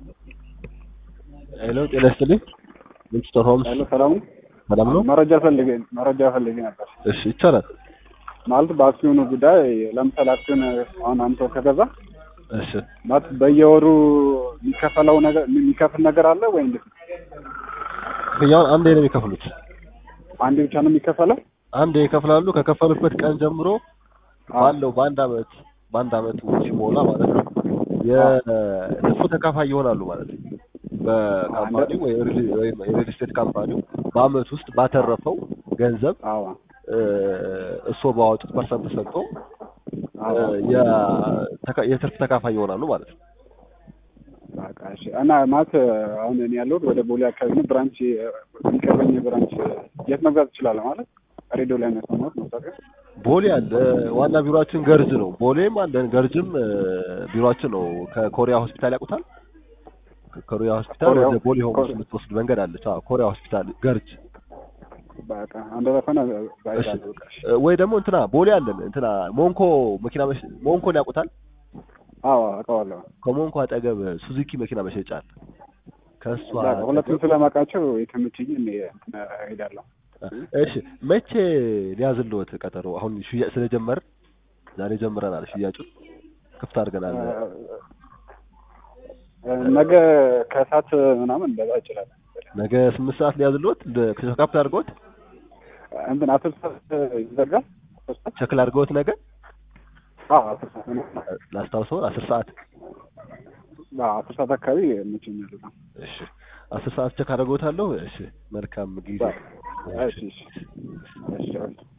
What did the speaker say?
ሄሎ ጤና ይስጥልኝ። ሚስተር ሆምስ ሄሎ ሰላም ሰላም ነው? መረጃ ፈልጌ መረጃ ፈልጌ ነበር። እሺ ይቻላል። ማለት በአክሲዮኑ ጉዳይ ለምሳሌ አክሲዮን አሁን አንተ ከገዛ እሺ ማለት በየወሩ የሚከፈለው ነገር የሚከፍል ነገር አለ ወይ እንዴት ነው? ክፍያውን አንዴ ነው የሚከፍሉት። አንዴ ብቻ ነው የሚከፈለው? አንዴ ይከፍላሉ። ከከፈሉበት ቀን ጀምሮ ባለው በአንድ አመት በአንድ አመት ሲሞላ ማለት ነው የትርፉ ተካፋይ ይሆናሉ ማለት ነው። በካምፓኒው ወይ ወይም የሪል ስቴት ካምፓኒው በአመት ውስጥ ባተረፈው ገንዘብ አዎ እ እርስዎ ባወጡት ፐርሰንት ተሰጥቶ አዎ የ- የትርፍ ተካፋይ ይሆናሉ ማለት ነው። በቃ እሺ። እና ማለት አሁን እኔ ያለሁት ወደ ቦሌ አካባቢ ነው። ብራንች የሚቀርበኝ ብራንች የት መግዛት እችላለሁ? ማለት ሬዲዮ ላይ ነው የሰማሁት ማስታወቂያ። ቦሌ አለ። ዋና ቢሮአችን ገርጅ ነው። ቦሌም አለን፣ ገርጅም እ ቢሮአችን ነው። ከኮሪያ ሆስፒታል ያውቁታል? ከኮሪያ ሆስፒታል ኮሪያ- ወደ ቦሌ ሆምስ ኮሪያ- የምትወስድ መንገድ አለች። አዎ ኮሪያ ሆስፒታል ገርጅ። በቃ እንደዛ ከሆነ እሺ ባይዛለሁ። በቃ እሺ። እ ወይ ደግሞ እንትና ቦሌ አለን። እንትና ሞንኮ መኪና መሸ ሞንኮን ያውቁታል? አዎ አውቀዋለሁ። ከሞንኮ አጠገብ ሱዙኪ መኪና መሸጫ አለ። ከእሷ በቃ ሁለቱም አጠገብ- ስለማውቃቸው የተመቸኝ እኔ እንትን እሄዳለሁ። እሺ መቼ ሊያዝልዎት ቀጠሮ? አሁን ሽያጭ ስለጀመርን ዛሬ ጀምረናል። ሽያጩን ክፍት አድርገናል። ነገ ከሰዓት ምናምን እንደዛ ይችላል። ነገ ስምንት ሰዓት ሊያዝልዎት ካፕት አድርገዎት እንትን አስር ሰዓት ይዘጋል። አስር ሰዓት ቸክል አድርገዎት ነገ አዎ አስር ሰዓት ምናምን ላስታውሰውን አስር ሰዓት አዎ አስር ሰዓት አካባቢ ይመቸኛል በጣም። እሺ አስር ሰዓት ቸክ አድርገዎታለሁ። እሺ መልካም ጊዜ። እሺ እሺ እሺ